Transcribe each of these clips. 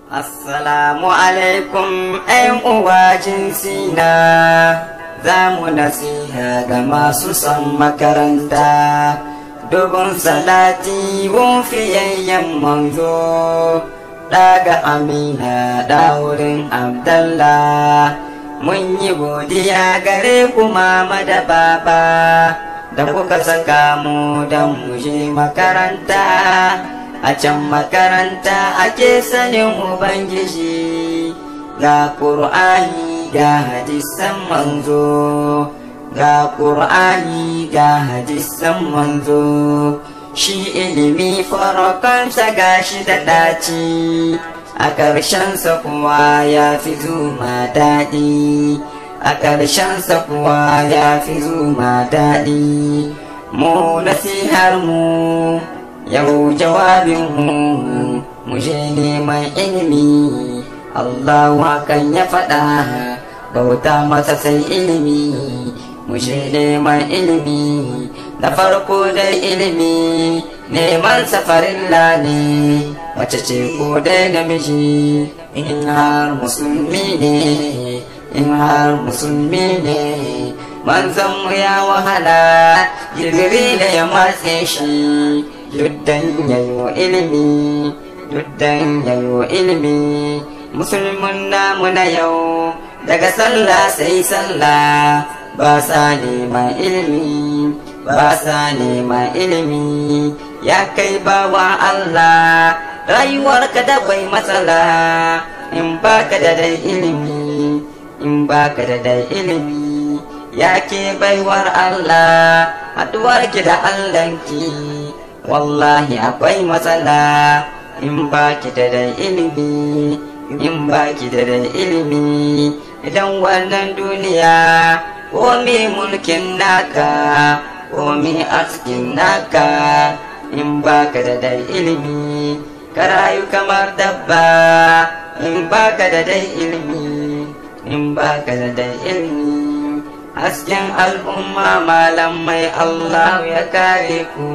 Assalamu alaikum ‘yan uwa jinsina za mu nasiha ga masu son makaranta dubun salati wufiyayyen manzo daga amina da wurin abdallah mun yi godiya gare ku mama da baba da kuka saka mu don mu je makaranta a can makaranta ake sanin ubangiji ga ƙur'ani ga hadisan manzo ga ƙur'ani ga hadisan manzo shi ilimi farakansa gashi da ɗaci a ƙarshensa kuwa ya fi zuma daɗi a ƙarshensa kuwa ya fi zuma daɗi mu nasihar mu yau jawabinmu mu je neman ilimi Allahu hakan ya faɗa bauta masa sai ilimi mu je neman ilimi da farko dai ilimi neman safarin ne mace ce ko dai namiji in har musulmi ne in har musulmi ne manzon mu ya wahala jirgin da ya matse shi duddan yayo ilimi duddan yayo ilimi musulmin namu na yau daga sallah sai sallah ba sa neman ilimi ba sa neman ilimi ya kai bawa Allah rayuwarka da bai matsala in baka da dai ilimi in baka da dai ilimi ya ke baiwar Allah haduwarki da Allahnki wallahi akwai matsala in baki da da ilimi in baki da da ilimi idan wannan duniya komi mulkin naka komi askin naka in baka da da ilimi ka rayu kamar dabba in baka da da ilimi in baka da da ilimi hasken al'umma malamai Allah ya kare ku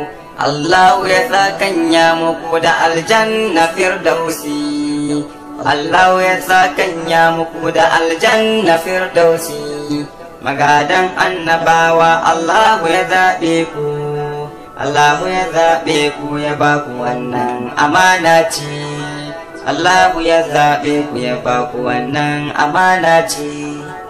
Allah ya sakanya muku da aljanna firdausi Allah ya sakanya muku da aljanna firdausi magadan annabawa Allah ya zaɓe ku Allah ya zaɓe ku ya ba ku wannan amana ce Allah ya zaɓe ku ya ba ku wannan amana ce